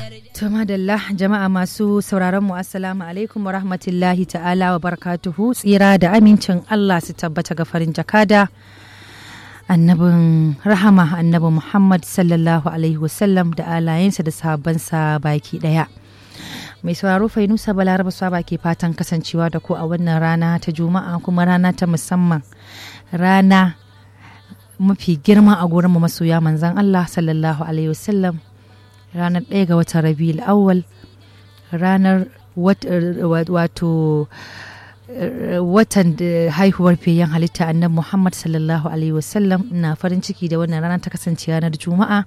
To madalla jama'a masu sauraron mu assalamu alaikum wa rahmatullahi ta'ala wa barakatuhu tsira da amincin Allah su tabbata ga farin jakada annabin rahama annabi Muhammad sallallahu alaihi wasallam da alayensa da sahabbansa baki daya. Mai sauraro Fainusa Balaraba Saba ke fatan kasancewa da ku a wannan rana ta Juma'a kuma rana ta musamman rana mafi girma a gurin mu masoya manzan Allah sallallahu alaihi wasallam ranar ɗaya ga watan rabiul awwal ranar wato watan da haihuwar fiyayyen halitta annabi muhammad sallallahu alaihi wasallam na farin ciki da wannan rana ta kasance ranar juma'a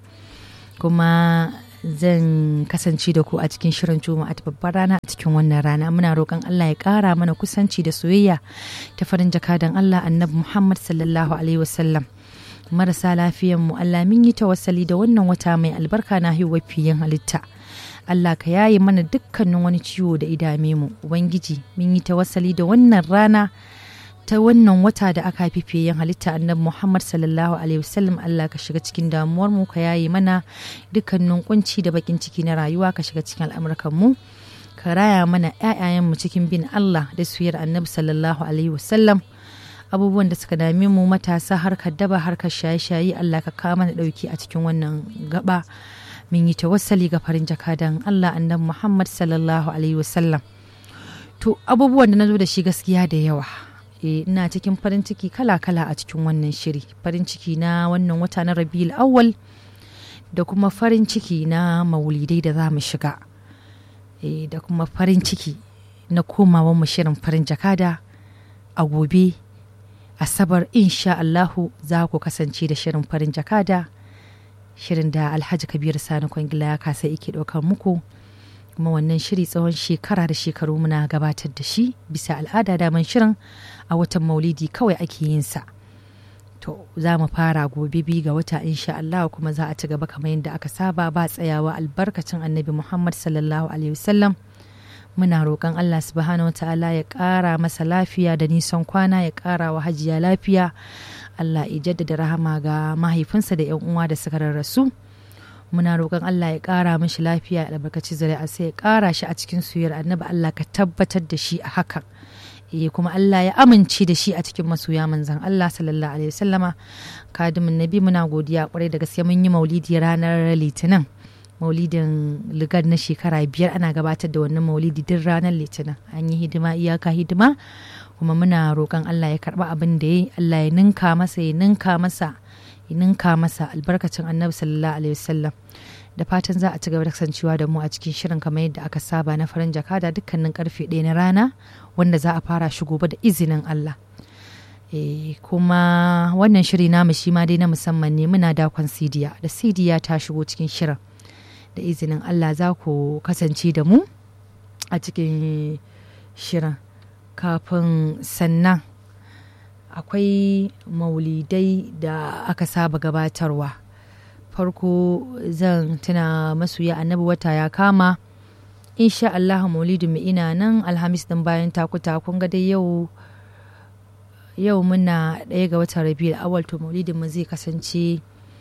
kuma zan kasance da ku a cikin shirin juma'a ta babbar rana a cikin wannan rana muna roƙon allah ya ƙara mana kusanci da soyayya ta farin jakadan allah annabi muhammad sallallahu alaihi wasallam marasa lafiyan mu Allah min yi tawassali da wannan wata mai albarka na haihuwar fiyin halitta Allah ka yaye mana dukkanin wani ciwo da idame mu ubangiji min yi tawassali da wannan rana ta wannan wata da aka haifi fiyin halitta annabi Muhammad sallallahu alaihi wasallam Allah ka shiga cikin damuwar mu ka yaye mana dukkanin kunci da bakin ciki na rayuwa ka shiga cikin al'amuran mu ka raya mana ƴaƴayen mu cikin bin Allah da suyar annabi sallallahu alaihi wasallam abubuwan da suka dame mu matasa harkar daba harkar shaye-shaye Allah ka kawo mana dauki a cikin wannan gaba mun yi tawassali ga farin jakadan Allah annabi Muhammad sallallahu alaihi wasallam to abubuwan da na zo da shi gaskiya da yawa e, ina cikin farin ciki kala-kala a cikin wannan shiri farin ciki na wannan wata na Rabiul Awwal da kuma farin ciki na maulidai da za mu shiga e, da kuma farin ciki na komawan mu shirin farin jakada a gobe asabar insha Allahu za ku kasance da shirin farin jakada shirin da alhaji kabir sani kwangila ya kasa yake ɗaukar muku kuma wannan shiri tsawon shekara da shekaru muna gabatar da shi bisa al'ada daman shirin a watan maulidi kawai ake yin sa to za mu fara gobe bi ga wata insha Allah kuma za a ci gaba kamar yadda aka saba ba tsayawa albarkacin annabi Muhammad sallallahu alaihi wasallam muna roƙon Allah subhanahu ta'ala ya ƙara masa lafiya da nisan kwana ya ƙara wa hajiya lafiya Allah ya jaddada rahama ga mahaifinsa da yan uwa da suka rarrasu muna roƙon Allah ya ƙara mishi lafiya ya albarkaci zuri'a sai ya ƙara shi a cikin suyar annabi Allah ka tabbatar da shi a hakan eh kuma Allah ya amince da shi a cikin masoya manzon Allah sallallahu alaihi wasallama kadimin nabi muna godiya kwarai da gaske mun yi maulidi ranar litinin maulidin ligar na shekara biyar ana gabatar da wannan maulidi duk ranar litinin an yi hidima iyaka hidima kuma muna roƙon Allah ya karɓa abin da ya Allah ya ninka masa ya ninka masa ya ninka masa albarkacin annabi sallallahu alaihi wasallam da fatan za a ci gaba da kasancewa da mu a cikin shirin kamar yadda aka saba na farin jakada dukkanin karfe ɗaya na rana wanda za a fara shi gobe da izinin Allah e, kuma wannan shiri namu shi ma dai na musamman ne muna dakon sidiya da sidiya ta shigo cikin shirin da izinin Allah za ku kasance da mu a cikin shirin kafin sannan akwai maulidai da aka saba gabatarwa farko zan tuna masoya annabi wata ya kama insha Allah maulidin mu ina nan alhamis din bayan takuta kun ga dai yau yau muna ɗaya ga watan rabiul awal to maulidin mu zai kasance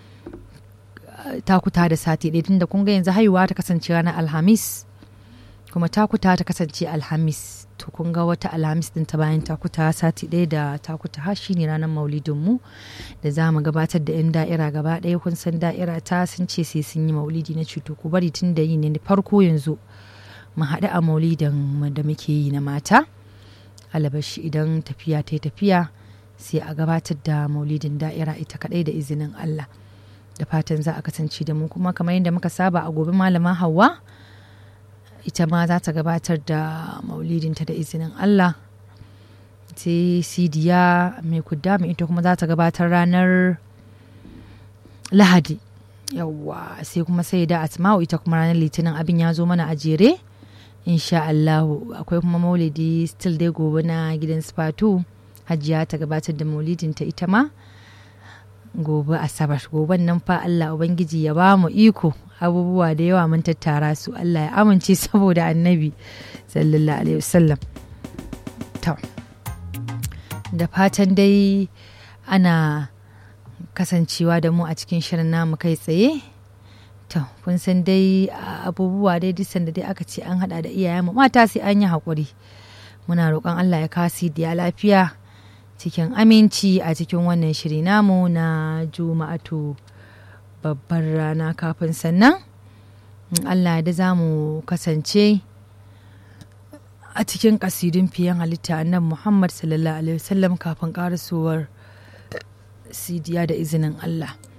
takuta da sati ɗaya tunda kun ga yanzu haihuwa ta kasance ranar alhamis kuma takuta ta kasance alhamis to kun ga wata alhamis din ta bayan takuta sati ɗaya da takuta ha shine ranar maulidin mu da za mu gabatar da yan da'ira gaba ɗaya kun san da'ira ta sun ce sai sun yi maulidi na cuto ku bari tun da yi ne farko yanzu mu haɗu a maulidin da muke yi na mata alabashi idan tafiya ta yi tafiya sai a gabatar da maulidin da'ira ita kaɗai da izinin Allah. da fatan za a kasance da mu kuma kamar yadda muka saba a gobe malama hawa ita ma za ta gabatar da maulidinta da izinin Allah sai sidiya mai kudda mai ita kuma za ta gabatar ranar lahadi yawwa sai kuma sai da asma'u ita kuma ranar litinin abin ya zo mana a jere insha Allahu akwai kuma maulidi still dai gobe na gidan spatu hajiya ta gabatar da maulidinta ita ma gobe asabar goben nan fa Allah ubangiji ya ba mu iko abubuwa da yawa mun tattara su Allah ya amince saboda annabi sallallahu alaihi wasallam to da fatan dai ana kasancewa da mu a cikin shirin namu kai tsaye to kun san dai abubuwa dai duk sanda dai aka ce an hada da iyayen mata sai an yi haƙuri muna roƙon Allah ya kasi da lafiya cikin aminci a cikin wannan shiri namu na juma'atu babbar rana kafin sannan in Allah da za mu kasance a cikin kasidun fiyen halitta nan Muhammad sallallahu alaihi wasallam kafin karasowar sidiya da izinin Allah.